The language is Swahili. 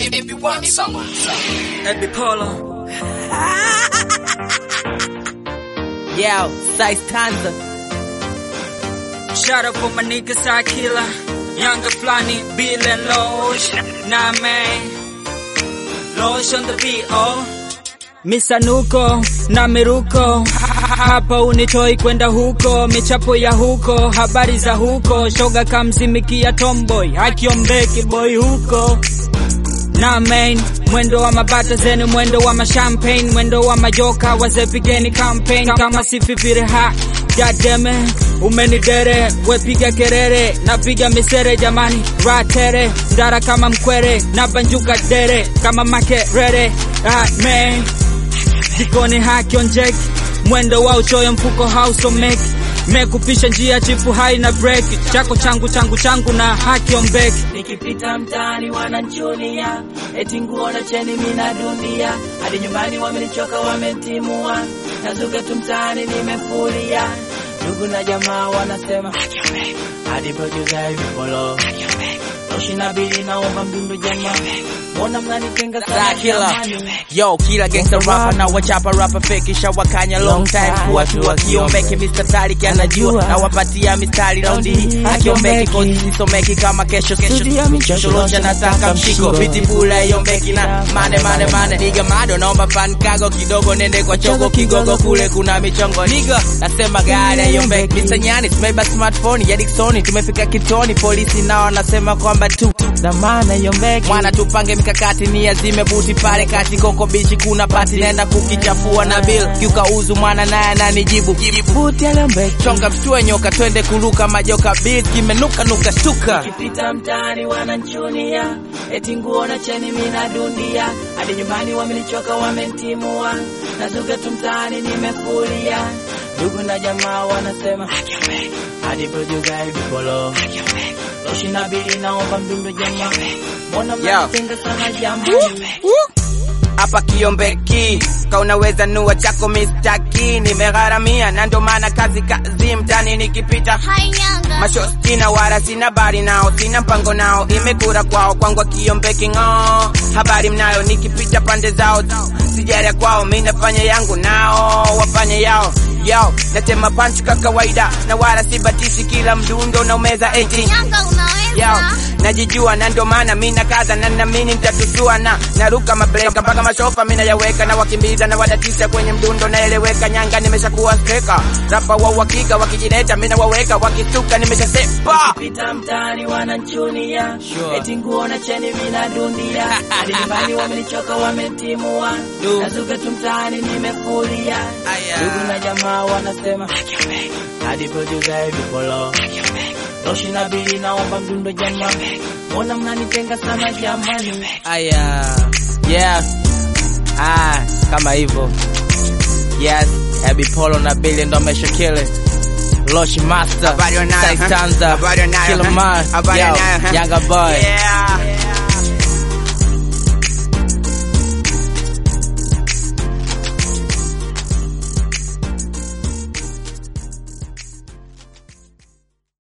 Everyone summer. Ebi Polo. Yo, Size Tanza. Shout out for my niggas, I killer. Younger Flani, Bill and Losh. Nah, man. Losh on the beat, oh. Misanuko na miruko hapa unitoi kwenda huko, michapo ya huko, habari za huko, shoga kamzimikia tomboy, akiombeki boy huko na main mwendo wa mabata zenu, mwendo wa mashampagne, mwendo wa majoka, wazee pigeni campaign kama sififire ha Gademe umenidere, wepiga kerere, napiga misere jamani, ratere ndara kama mkwere, na banjuka dere kama makerere. Ah, man jikoni hakionjeki, mwendo wa uchoyo, mfuko hausomeki, mekupisha njia chifu haina breki, chako changu changu changu na hakiombeki Nikipita mtaani wananchunia, eti nguo na cheni mina dunia, hadi nyumbani wamenichoka wamentimua, nazuka tu mtaani nimefuria, ndugu na jamaa wanasema hadi producer hivi polo Oshina bili naomba mdundo jamaa, mbona mnanitenga sana Star killer. jamani? Yo, killer gangster rapper na wachapa rapper fake isha wakanya long time kuwa tu akiombeki Mr. Tariq anajua na wapatia mistari raundi hii akiombeki kozi sisomeki kama kesho kesho Chosholosha nataka mshiko biti bula iombeki na mane mane mane niga mado naomba fan kago kidogo nende kwa chogo kigogo kule kuna michongo niga nasema gari iombeki Mr. Nyani tumeiba smartphone ya Dickson tumefika kitoni polisi nao wanasema kwamba tu Dhamana yombeki mwana tupange mikakati ni azime buti pale kati koko bichi kuna pati naenda kukichafua na bill kiuka uzu mwana naye ananijibu Buti yombeki chonga mshtue nyoka twende kuruka majoka bill kimenuka nuka shtuka Nikipita mtaani wananchunia, eti nguo na cheni mina dundia, hadi nyumbani wamenichoka wamentimua, nazuka tu mtaani nimefuria, ndugu na jamaa wanasema hadi producer hivi polo Loshi na bili naomba mdundo jamaa, mbona mnanitenga sana jamani? hapa kiombeki ka unaweza nua chako mistaki nimegharamia na ndo maana kazi kazi mtani nikipita mashostina wala sina bari nao sina mpango nao imekura kwao kwangwa kiombeki ng'oo habari mnayo nikipita pande zao sijaria kwao mi nafanya yangu nao wafanye yao yao natema panchi ka kawaida na wala sibatishi kila mdundo na umeza eti yao najijua na ndo maana mi nakaza na namini nitatusua na naruka mabreka mpaka mashofa mi nayaweka na wakimbiza na wadatisha kwenye mdundo naeleweka nyanga nimeshakuwa steka rapa wa uhakika wakijileta mi nawaweka wakisuka nimeshasepa Pita mtaani wananchunia, eti nguo na cheni mina dundia, hadi nyumbani wamenichoka wamentimua, Du. nazuka tu mtaani nimefuria, Aya. ndugu na jamaa wanasema hadi producer hivi polo Loshi na bili naomba mdundo jamaa, mbona mnanitenga sana jamani? aya yeah ah kama hivyo yes Ebi Polo na Billy ndo ameshokile Loshi Master Habari wanayo, Size huh? Tanza Habari wanayo, Killer huh? Man Habari Yo, wanayo, huh? Younger Boy Yeah.